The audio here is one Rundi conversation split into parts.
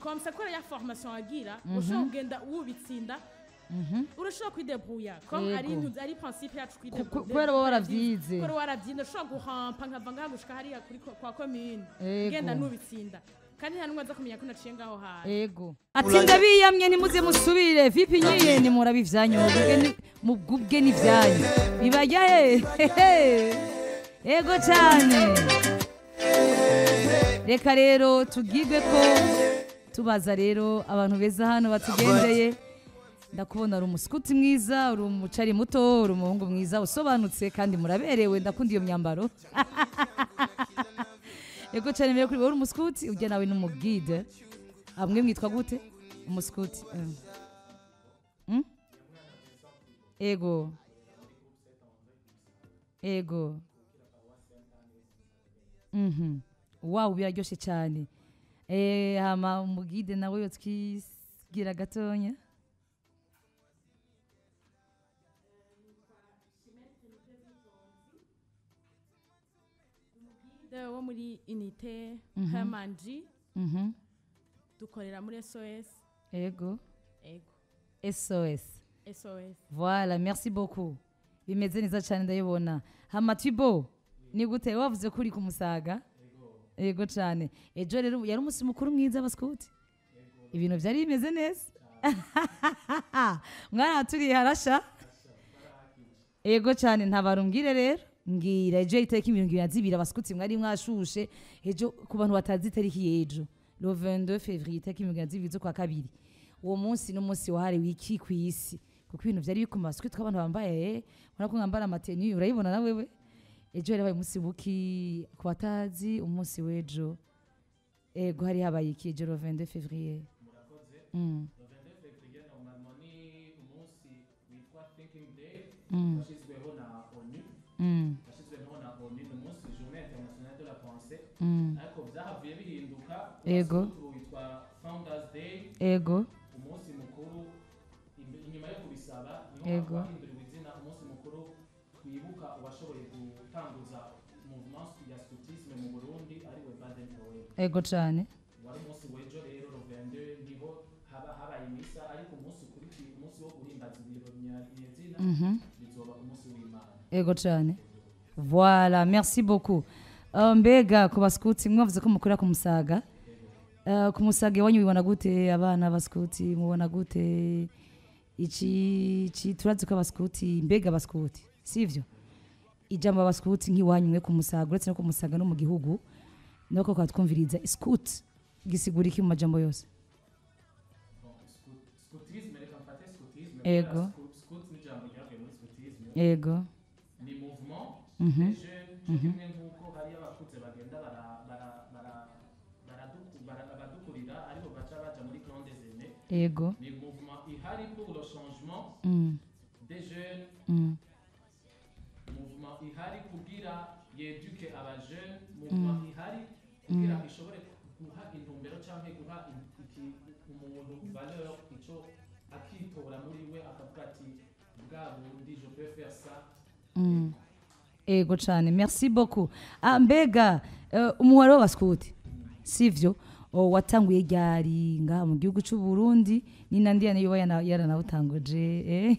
komsa kubera ya formation wagira ushobora kugenda wubitsinda urashobora kwidebrouya comme ari Yego. intu- ari principe yacu Ku- ku- kubera uba waravyize. kubera waravyize ushobora guhampa nkava ngaha gushika hariya kuri ko- kwa commune Yego. genda nubitsinda kandi nta n'umwe aza kumenya ko naciye ngaho hantu ego ati ndabiyamye ntimuze musubire vipi nyine nimuraba ivyanyu mugubwe ni- mugubwe n'ivyanyu bibajya he ego cyane reka rero tugirwe ko tubaza rero abantu beza hano batugendeye ndakubona uri umusikuti mwiza uri umucari muto uri umuhungu mwiza usobanutse kandi muraberewe ndakunda iyo myambaro ego cyane mbere kuri wowe uri umusikuti ujya nawe n'umugide amwe mwitwa gute umusikuti mm. Mm? ego ego mhm wow biraryoshye cyane eh hama umugide nawe yotwigira gatonya De wo muri unité Mhm. Hermanji mhm dukorera muri SOS ego ego SOS SOS Voilà, merci beaucoup. Bimeze neza cyane ndayibona. Hama Tibo, ni gute wavuze ko uri ku musaga? Yego cyane. Ejo rero yari umunsi mukuru mwiza abaskuti. Ibintu byari bimeze neza. Mwana turi harasha. Yego cyane ntabarumbwire rero. Mbwira ejo itariki mirongo ibiri na zibiri abaskuti mwari mwashushe ejo ku bantu batazi itariki y'ejo le 22 février itariki mirongo ibiri na zibiri z'ukwa kabiri uwo munsi n'umunsi wahariwe iki ku isi kuko ibintu byari bikoma maswi tw'abantu bambaye urabona ko mwambara amateni urayibona na wewe ejo hari habaye umunsi buki ku batazi umunsi w'ejo ego hari habaye iki ejo le 22 février mm. Mm. yashyizweho na onu Mm. yashyizweho na onu ni umunsi journée internationale de la pensée Mm. ariko byahavuye bihinduka Ego. ubu witwa founders day ego umunsi mukuru imbe- inyuma yo kubisaba niho Ego. hahinduriwe izina umunsi mukuru twibuka uwashoboye gutanguza mouvement ya scoutisme mu burundi ariwe baden powell ego cyane wari umunsi w'ejo rero rovende niho haba habaye imisa ariko umunsi ukurikiye umunsi wo guhimbaza ibiro nyazina Mhm. bizoba umunsi w'imana ego cyane voilà merci beaucoup Uh, mbega ku baskuti mwavuze ko mukorera ku musaga Uh, ku musaga iwanyu bibona gute abana baskuti mubona gute iki iki turazi ko abaskuti mbega abaskuti sivyo ijambo abaskuti nk'iwanyu mwe ku musaga uretse no ku musaga no mu gihugu nuko twatwumviriza scout gisigura iki mu majambo yose Bon, scout- scoutisme reka mfate scoutisme Ego. kubera scout- scout ni ijambo ryavuye muri scoutisme ego ni mouvement Mhm. des jeunes cyo kimwe nk'uko hari abakuze bagenda bara- bara- bara- baradu- bara- abadukurira aribo baca baja muri clan des aînés ego ni mouvement ihari pour le changement mm. des jeunes Mm. mouvement ihari kugira yeduke abajeune mouvement ihari kugira ishobore guha intumbero cyangwa guha in- iki- umuntu valeur icyo akitora muri we akavuga ati bwa bundi je peux faire ça Mm. ego cyane merci beaucoup ah, mbega uh, umuhoro w'abaskuti sivyo o, watanguye ryari ngaha mu gihugu cy'u Burundi ni nandi yoba yana- yaranawutanguje eh?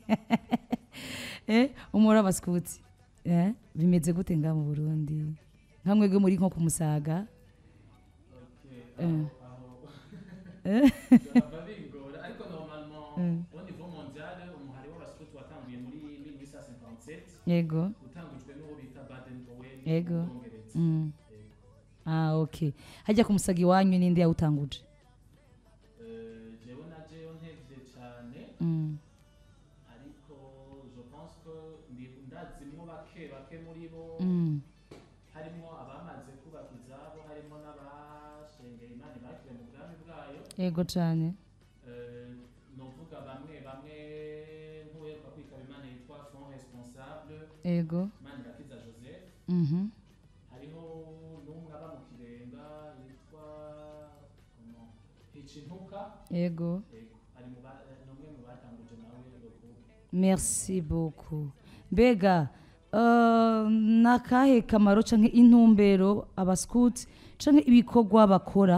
eh? umuhoro w'abaskuti eh? bimeze gute ngaha mu Burundi nka mwebwe muri nko ku musaga Okay, Eh. aho Eh? byaba bingora ariko normalement au niveau mondial umuhari w'abaskuti watanguye muri 1857 yego utangujwe n'uwo bita Baden Powell Yego. mu Bwongereza mm. ah, okay hajya ku musaga iwanyu ninde yawutanguje Eh, jewe na jewe ntevye cyane mm. ariko je pense que ndi- ndazimwo bake bake muri bo Mm. harimo abamaze kubaka izabo harimo n'abashengeye imana bakire mu bwami bwayo yego cyane Eh, novuga bamwe bamwe nk'uheruka kwitaba imana yitwa fond responsable yego manirakiza joseph mhm hariho n'umwe aba mu kirenga yitwa comment, hicintuka yego Yego, ari mu ba- ni umwe mu batanguje nawe rukubu merci beaucoup mbega uh, nakahe kamaro canke intumbero abaskuti canke ibikorwa bakora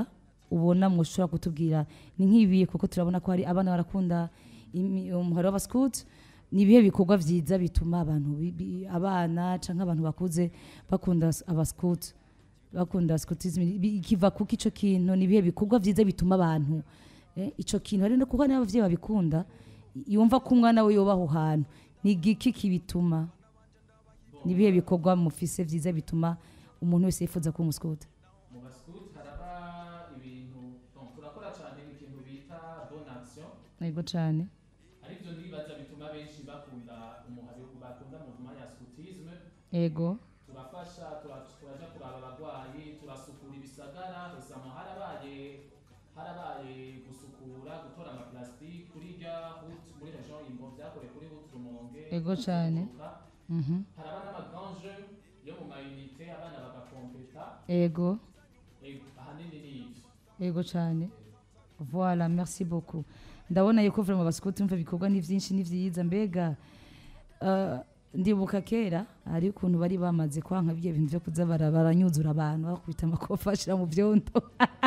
ubona mushobora kutubwira ni nk'ibihe kuko turabona ko hari abana barakunda imi- umuhari w'abasikuti ni ibihe bikorwa byiza bituma abantu bi- bi- abana cyangwa abantu bakuze bakunda abasikuti bakunda sikutisme kiva kuko icyo kintu ni ibihe bikorwa byiza bituma abantu eh, icyo kintu hari no kuko n'ababyeyi babikunda yumva ko umwana we yoba aho hantu ni igiki kibituma ni ibihe bikorwa mufise byiza bituma umuntu wese yifuza kuba umusikuti mu basikuti haraba ibintu donc turakora cyane ikintu bita bonne action yego cyane aribyo nibaza bituma benshi bakunda umuhari bakunda movement ya scutisme yego turafasha tura- turaja kuraba abagwayi turasukura ibisagara usanga harabaye harabaye gusukura gutora amaplastiki kuri rya route muri region imbo byakorewe kuri route rumonge Yego cane. Bujumbura. Mhm. haraba n'amagranje yo mu mayunite abana bagakompeta yego Ego, ahanini ni ivyo yego cyane voilà merci beaucoup ndabona yuko vraiment abasikuti mva ibikorwa ni byinshi ni byiza mbega eh, ndibuka kera hari ukuntu bari bamaze kwanka ibyo bintu byo kuza bara- baranyuzura abantu bakubita amakofa bashira mu byondo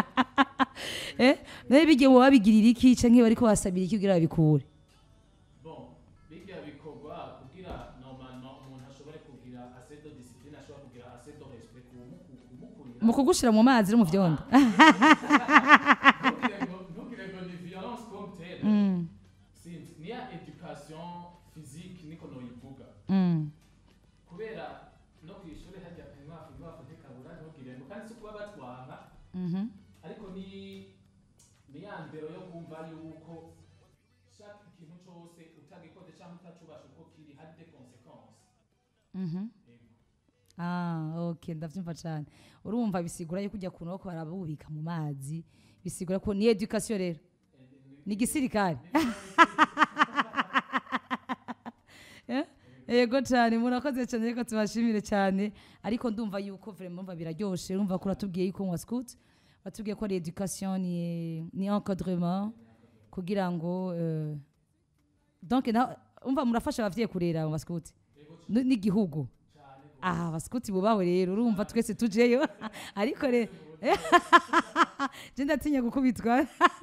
eh nawe bigiye wowe wabigirira iki canke bariko wasabira iki kugira babikure bon bijya bikorwa kugira normalement umuntu ashobore kugira assez de discipline ashobora kugira assez de respect kumu- kumukurira mu kugushira mu mazi no mu byondo ntugire ngo ntugire ngo ni violence comme telle Mm, sinzi niya education physique niko noyivuga mm, kubera no ku ishuri hajya inkwafu inkwafu ntikabura ntugire ngo kandi si kuba batwanga mhm, ariko ni ni ya ndero yo kumva yuko shaka ikintu cyose utagikoze cyangwa utacubasha uko kiri hari de conséquences mhm. Ah, ok ndavyumva cyane urumva bisigura yuko ujya kuntu bako barabubika mu mazi bisigura ko ni education rero ni gisirikare Eh, yego cyane murakoze cyane reka tubashimire cyane ariko ndumva yuko vraiment mva biraryoshe urumva ko uratubwiye yuko mu scout batubwiye ko ari education ni ni encadrement kugira ngo euh, donc na umva murafasha abavyeyi kurera mu bascout N- n'igihugu aha abasikuti bubaho rero urumva twese tujeyo ariko rero je ndatinya gukubitwa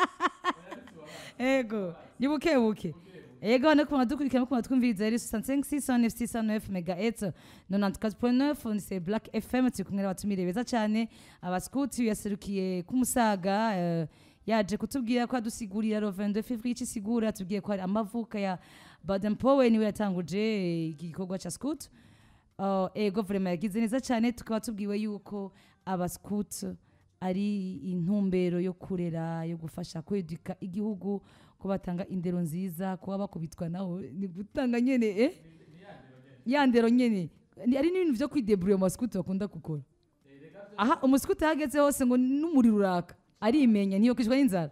ego ni buke buke ego no kuma dukurikira no kuma twumviriza rero 65 megahertz 94.9 ni c'est black fm turi kumwe n'abatumire beza cyane abasikuti yaserukiye kumusaga eh, yaje kutubwira ko adusigurira ro 22 février ikisigura tubwiye ko hari amavuka ya Baden Powell niwe yatanguje eh, iki gikorwa cha scout Uh, ego vraiment yagize neza cyane tukaba tubwiwe yuko abascout ari intumbero yo kurera yo gufasha kweduka igihugu ko batanga indero nziza kuba bakubitwa naho ni gutanga nyene eh ya ndero nyene Ni- ari n'ibintu byo kwidebrouiller mu bascout bakunda gukora aha umuscout ahageze hose ngo n'umuriro uraka arimenya niyo kwishwa n'inzara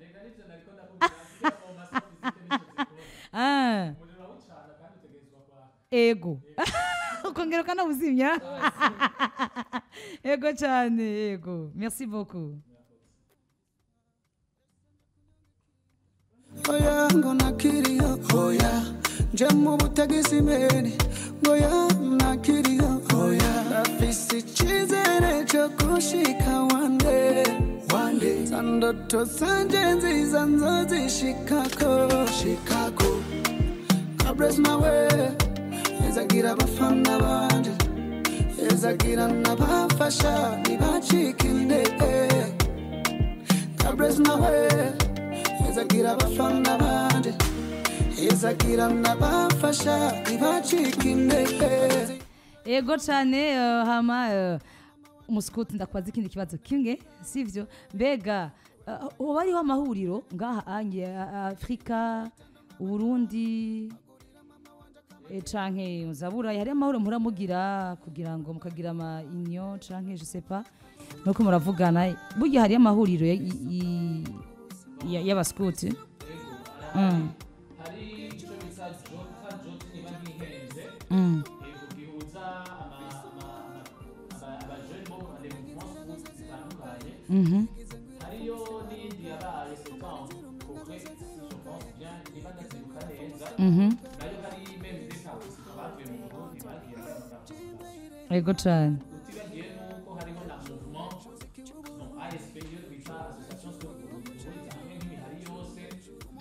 ah umuriro urawucana kandi utegerezwa kwa ego ukongera ukanawuzimya ego cyane ego merci beaucoup oya ngo nakiriyo oya nje mu butagisi mbere ngoya nakiriyo oya afise icyizere cyo gushika wande wande za ndoto zanje nziza nzozishikako shikako abresi mawe ezagira abafana banje ezagira n'abafasha ntibacike intege abresi mawe ezagira abafana banje ezagira n'abafasha ntibacike intege ego cyane eh, hama eh, umusikuti ndakwaza ikindi kibazo kimwe sivyo mbega eh, hoba hariho amahuriro ngaha anye afurika uburundi eh, canke muzaburayi hari amahuriro muhora mugira kugira ngo mukagira ama union canke je sais pas nuko muravugana burya hari amahuriro ya- i- i- ya- y'abasikuti Mm, hari icyo bita jota jota niba ntihenze mm, yego gihuza ama- ama- ama- abajene bo mu mouvement school zitandukanye mhm. hariyo n'iyindi yabaye septembre kokwe je pense bien niba ndabyibuka neza Mhm. nayo hari meme des participants bavuye mu burundi bagiye muri amaparticipation ego cyane utibagiye nuko hariho na mouvement donc asp yo twita association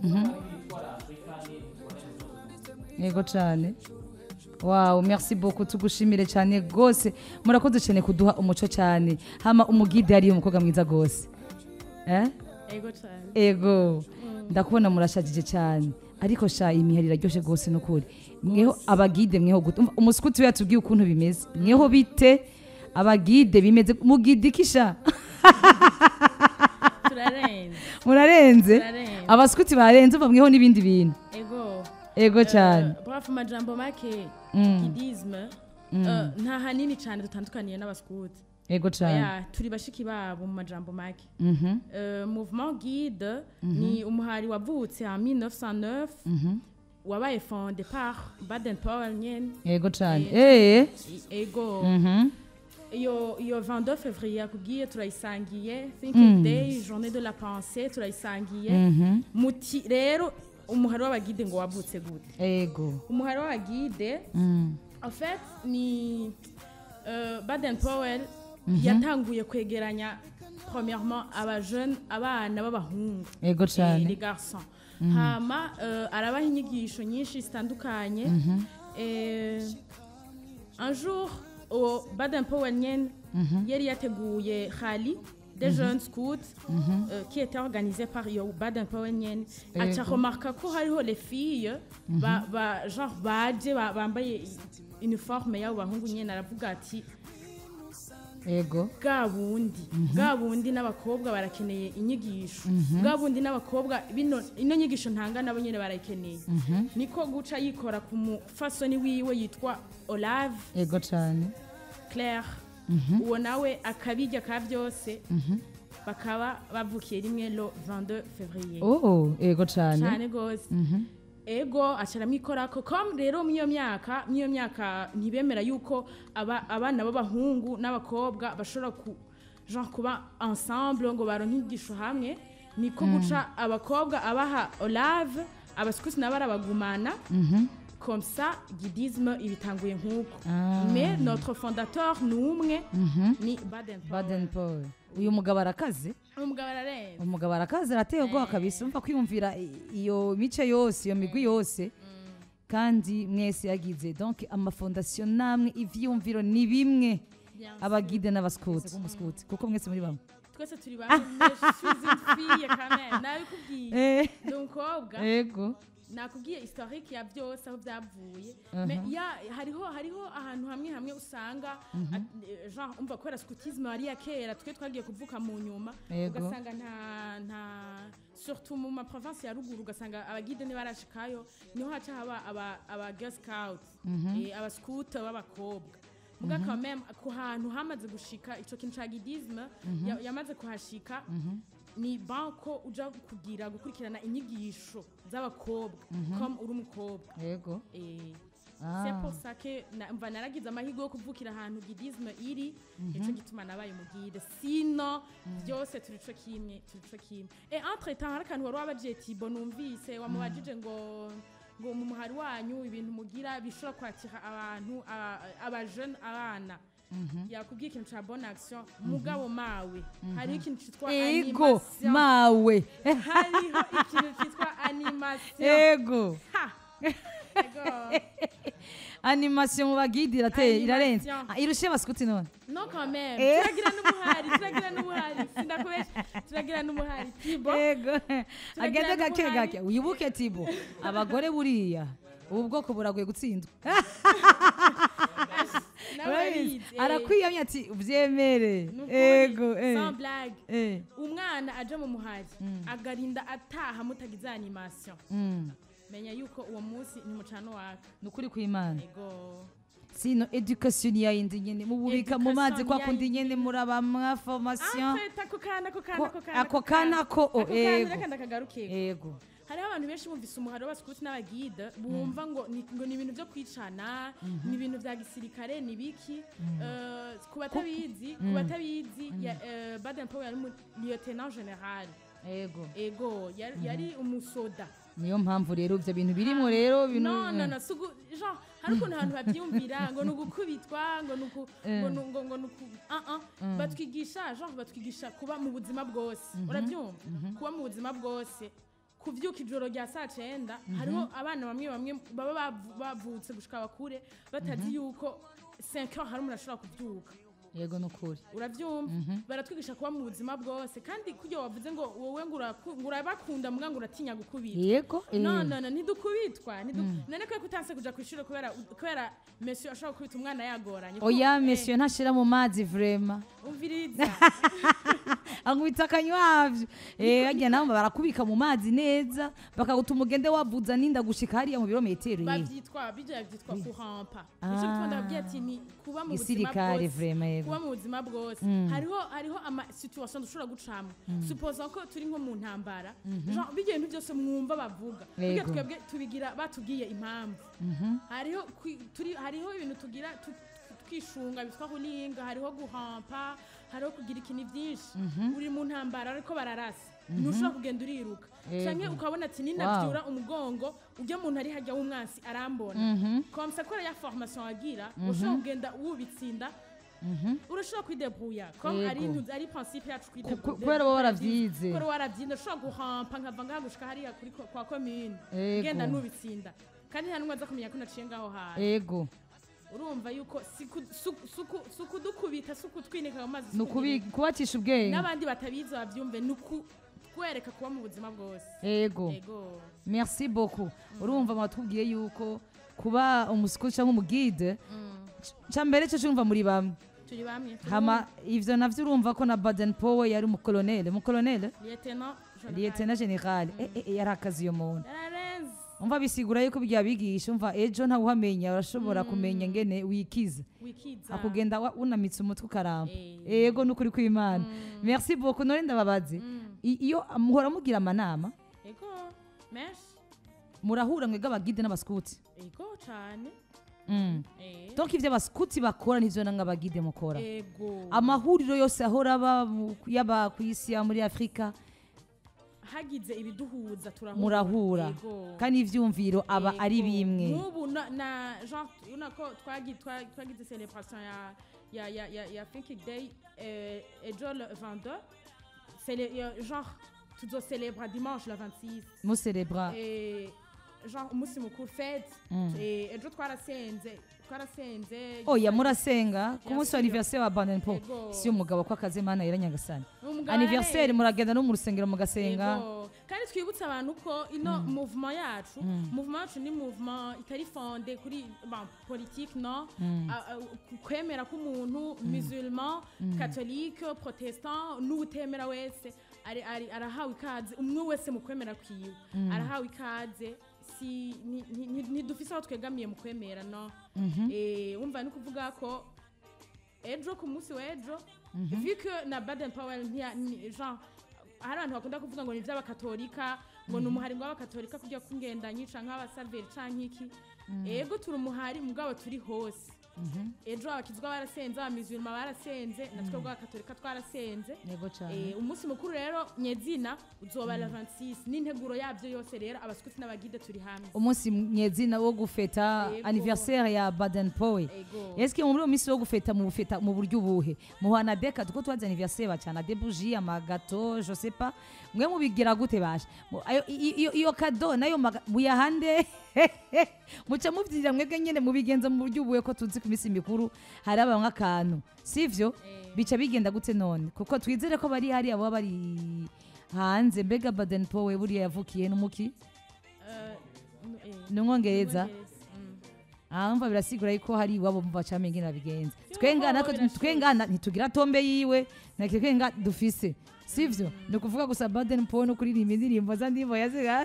yitwara afurika n'iyitwara zose yego cyane wawu merci beaucoup tugushimire cyane rwose murakoze cyane kuduha umuco cyane hama umugide hariyo umukobwa mwiza rwose eh? ego cyane ego ndakubona murashagije cyane ariko sha imihari iraryoshe rwose n'ukuri mweho abagide mweho gute Umva, umusikuti we yatubwiye ukuntu bimeze mweho bite abagide bimeze mugide ikisha turarenze murarenze turarenze abasikuti barenze uva mweho n'ibindi bintu ego ego cyane Eh, bref amajambo make Mm. idisme eh, nta hanini cyane dutandukaniye n'abaskuti ego cyane Oya, turi bashiki babo mu majambo make Mhm, Euh, mouvement guide ni umuhari wavutse en 1909 mhm. wabaye fondé par baden powell nyene ego cyane Eh. eh I- ego mhm. iyo iyo 22 février yakubwiye turayisangiye thinking day journée de la pensée turayisangiye Mhm. muti rero umuhari w'abagide ngo wavutse gute ego umuhari w'abagide Mm. en fait ni euh, baden powell yatanguye kwegeranya premièrement abajeune abana b'abahungu ego eh, cyane les garçons hama euh, arabaha inyigisho nyinshi zitandukanye Eh, un jour uwo baden powell nyene yari yateguye rally des jeunes scouts euh, qui était organisé par iyo baden powell nyene aca Yego. remarka ko hariho les filles ba, ba, genre baje ba- bambaye uniforme y'abo bahungu nyene aravuga ati ego bwa bundi bwa bundi n'abakobwa barakeneye inyigisho bwa bundi n'abakobwa bino ino nyigisho ntanga nabo nyine barayikeneye niko guca yikora ku mufasoni wiwe yitwa olave ego cyane claire uwo nawe akabijya ka byose bakaba bavukiye rimwe lo 22 février oh ego cyane cyane rwose ego acaramwikorako kom rero mw'iyo myaka mw'iyo myaka ntibemera yuko aba, abana b'abahungu n'abakobwa bashobora ku genre kuba ensemble ngo baronke inyigisho hamwe niko guca abakobwa abaha olave abasikusi nabo arabagumana comme ça guidisme ibitanguye nk'uko Ah. mais notre fondateur ni umwe ni baden baden paul uyu mugabo arakaze umugabo ararenze umugabo arakaze arateye ubwoba kabisa umva kwiyumvira i- iyo mice yose iyo migwi yose kandi mwese yagize donc amafondasiyo namwe ivyiyumviro ni bimwe Bien sûr. abagide n'abasikuti b'umusikuti kuko mwese muri bamwe twese turi bamwe mais je suis une fille quand même nabikubwiye Eh, ni umukobwa ego nakubwiye historique ya byose aho byavuye Me- ya- hariho hariho ahantu hamwe hamwe usanga at- eh, genre umva kubera scutisme ari ya kera twe twagiye kuvuka mu nyuma Yego. ugasanga nta nta surtout mu ma province ya ruguru ugasanga abagide ntibarashikayo niho haca haba aba aba girl scout eh, aba scout b'abakobwa muga quand même ku hantu hamaze gushika ico kintu ca guidisme ya- yamaze kuhashika ni banko uja kugira gukurikirana inyigisho z'abakobwa comme uri umukobwa ego Eh, Ah. c'est pour ça que na- mva naragize amahirwe yo kuvukira ahantu gidisme iri nico gituma nabaye umugide sino byose turi co kimwe turi co kimwe e entre temps hari akantu wari wabajije tibo numvise wamubajije ngo ngo mu muhari wanyu ibintu mugira bishobora kwakira abantu a- abajeune abana yakubwiye ikintu ca bonne action mugabo mawe hariho ikintu citwa ego animation mawe hariho ikintu citwa animation ego Ha! Ego. animation mu bagide irateye irarenze Animation. Ah, irushe abasikuti none no quand même Eh. turagira n'umuhari turagira n'umuhari sindakubesha turagira n'umuhari tibo ego agende gake n'umuhari. gake wibuke tibo abagore buriya ubu bwoko buragoye gutsindwa nawe Urabizi? urabizi, eh. arakwiyamye ati ubyemere Ni ukuri, ego eh, sans blague eh, umwana aje mu muhari agarinda ataha mutagize animation mm. menya yuko uwo munsi ni mucano waka ni ukuri kw'imana ego sino education yayindi nyene mububika mu mazi Education kwa kundi yayindi. nyene muraba mwa formation Afet, ako kana ako kana Ko- ako kana ako kana ko, oh, ako kana ego. reka ndakagaruke ego hariho abantu benshi bumvise umuhari w'abasikuti n'abagide bumva ngo ni ngo ni ibintu byo kwicana ni ibintu bya gisirikare ni biki Eh, ku batabizi ku batabizi ya- eh, baden powell yari umu- lieutenant general ego ego yari yari umusoda niyo mpamvu rero ivyo bintu birimo rero binu no no no sugu genre hari ukuntu abantu babyumvira ngo ni ugukubitwa ngo ni uku ngo ni ngo ngo ni uku ah ah batwigisha genre batwigisha kuba mu buzima bwose urabyumva kuba mu buzima bwose kuvyuka ijoro rya saa cenda hariho abana bamwe bamwe baba bavu- bavutse gushika bakure batazi yuko 5 heures hari umuntu ashobora kuvyuka yego nukuri uravyumva baratwigisha kuba mu buzima bwose kandi kurya wavuze ngo wowe ngo uraku- ngo urabakunda mbwa ngo uratinya gukubita yego eh. no no no ntidukubitwa ntidu- none ko kutanse kuja kwishuri kubera kubera monsieur ashobora gukubita umwana yagoranye oya Eh, monsieur ntashira mu mazi vrema umviriza ankubita akanywavyo eh agiye nabo barakubika mu mazi neza bakagutuma ugende wavuza ninda gushika hariya mu birometero ye bavyitwa bijya byitwa kuhampa nico gituma ndababwiye ati ni kuba mu buzima gisirikare bwose vrema yego kuba mu buzima bwose hariho hariho ama situation dushobora gucamo supposa ko turi nko mu ntambara genre bijya ibintu byose mwumva bavuga bijya Yego. twebwe tubigira batubwiye impamvu hariho kwi- turi hariho ibintu tugira tu- twishunga bitwa kuninga hariho guhampa hariho kugira ikintu byinshi uri mu ntambara ariko bararasa ntushobora kugenda uriruka Yego. canke ukabona ati ninavyura umugongo ujya muntu ari hajya w'umwansi arambona komsa kubera ya formation agira ushobora kugenda wubitsinda urashobora kwidebuya comme Yego. ari intu ari principe yacu Ku- kwidebuya kubera wowe waravyize. kubera waravyize ushobora guhampa nkava ngaha gushika hariya kuri ko- kwa commune Yego. genda nubitsinda kandi nta numwe aza kumenya ko naciye ngaho hantu yego urumva yuko si ku- su- suku- si ukudukubita si ukutwinika mu mazi si nukubi ukugira- kubacisha ubwenge n'abandi batabizi bavyumve ni ukutwereka kuba mu buzima bwose yego yego merci beaucoup urumva mwatubwiye yuko kuba umusukuti cyangwa umugide cya mbere cyo cyumva muri bamwe turi bamwe turi hama ivyo navyo urumva ko na baden powe yari umukolonele umukolonele lieutenant Jonathan. liyetena generale eh, eh, eh, yari akazi iyo muntu yararenze umva bisigura yuko bya bigisha umva ejo ntawuhamenya urashobora kumenya ngene wikiza wikiza akugenda wa- unamitse umutwe ukaramba Eh. yego nukuri kw'imana merci beaucoup none ndababaze I- iyo muhora mugira amanama ego menshi murahura mwebwe abagide n'abaskuti ego cane Mm. Eh, donc ivyo abaskuti bakora nivyo namwe abagide mukora ego amahuriro yose ahora aba mu- yaba ku isi ya muri afurika hagize ibiduhuza turahura murahura Ego. kandi ivyumviro aba Ego. ari bimwe nk'ubu na, na genre urabona ko twagi- twa- twagize celebration ya ya ya ya, ya thinking day eh, ejo le 22 Cele- ya- genre tuzocelebra dimanche le 26 muserebra Eh, genre umunsi mukuru fete Mm. Eh, ejo twarasenze twarasenze oya murasenga ku Ya, munsi wa siyo. anniversaire wa baden po Ego. si umugabo ko akaze mana yera nyagasani Umugabo anniversaire ararenze. muragenda no mu rusengero mugasenga Ego. kandi twibutse abantu ko ino movement yacu movement yacu ni movement itari fonde kuri bon, politique no A- a- ku- kwemera k'umuntu musulman catholique protestant n'uwutemera wese ari- ari- arahawe ikaze umwe wese mu kwemera kwiwe arahawe ikaze si ni- ni- ni- ntidufise aho twegamiye mu kwemera no Eh, wumva ni kuvuga ko ejo ku munsi w'ejo vu que na baden powell ntiya- ni- genre hari abantu bakunda kuvuga ngo ni iby'abakatolika ngo ni umuhari w'abakatolika kujya kungendanyi canke abasaveri canke iki ego turi umuhari mugabo turi hose ejo abakizwa barasenze abamizirima barasenze natwe bw'abakatolika twarasenze yego cyane Eh, umunsi mukuru rero nyezina uzoba la 26 n'integuro yabyo yose rero abaskuti n'abagide turi hamwe umunsi nyezina wo gufeta Yego. anniversaire ya baden powe ego eske muri uwo minsi wo gufeta mu bufeta mu buryo ubuhe muhana deka tuko twazi anniversaire bacana de bougie amagato je sais pas mwe mubigira gute basha Mu- ayo- i- iyo iyo kado nayo maga- muyahande muca muvyirira mwebwe nyene mubigenza mu buryo ubuhe ko tuzi ku minsi mikuru hari abamwe akantu sivyo Eh. bica bigenda gute none kuko twizere ko bari hariya baba bari hanze mbega baden powe buriya yavukiye n'umuki eh, n- eh, n'umwongereza mm. ahumva birasigura yuko hari iwabo mva camye ingene babigenza Yuko twenga natwe birashoboka. twenga na- ntitugira tombe yiwe nake twenga dufise sivyo ni ukuvuga gusa baden po no kuririmba indirimbo za ndimbo yaziga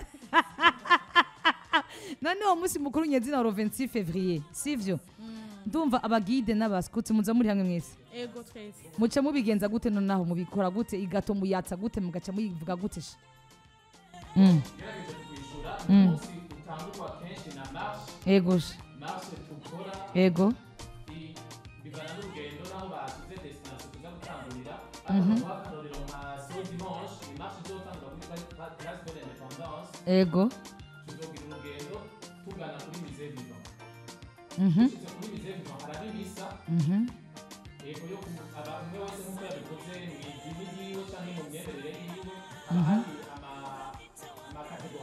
none uwo munsi mukuru nyezina wa 26 fevrier sivyo ndumva abagide n'abaskuti muza muri hamwe mwese ego twese muca mubigenza gute nonaho mubikora gute igato muyatsa gute mugaca muyivuga gute sha Mm, ugerageje kwishyura umunsi utangurwa kenshi na marche ego sha marche tukora ego i- bivana n'urugendo n'aho bashyize destination tuza gutangurira ariko guha akarorero nka so dimanche ni marche izotangura kuri Pla- place de l'independance ego tuzogira urugendo tugana kuri musée vivant mhm dushyize kuri musée vivant haraba ibisa mhm yego yo ku- aba umwe wese nk'uko yabikoze mu idini yiwe cyangwa mu myemerere yiwe haba hari ama- amakategori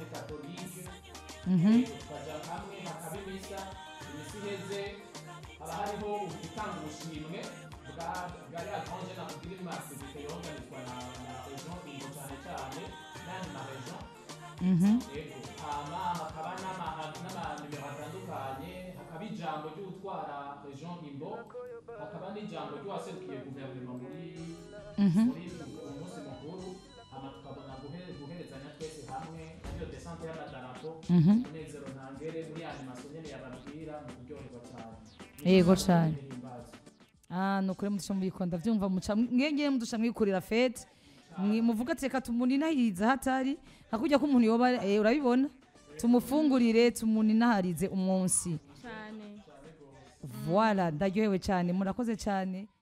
centre catholique Mhm. tukaja hamwe hakaba imisa imisi iheze haba hariho gutanga ubushimwe bwa bwa ya grande nakubwira imasivite yoganizwa na na region ingo cyane cyane n'andi ma region Mhm. yego hama hakaba n'ama- n'amanimero atandukanye hakaba ijambo ry'utwara region imbo hakaba n'ijambo ry'uwaserukiye guverinoma muri Mhm. muri uyu munsi mukuru hama tukabona guhe- guherezanya twese hamwe iyo desante y'amadarapo Mhm. umunezero ntangere muri animasiyo nyene yababwira mu kuryoherwa cyane Yego cane. Ihimbaza. Ah, nukuri mudusha mubikunda vyumva muca mwengeye mudusha mwikurira fete Mwi- muvuga ati reka tumuninahirize hatari hakurya ko umuntu yoba eh, urabibona tumufungurire tumuninaharize umunsi cyane voilà ndaryohewe cyane murakoze cyane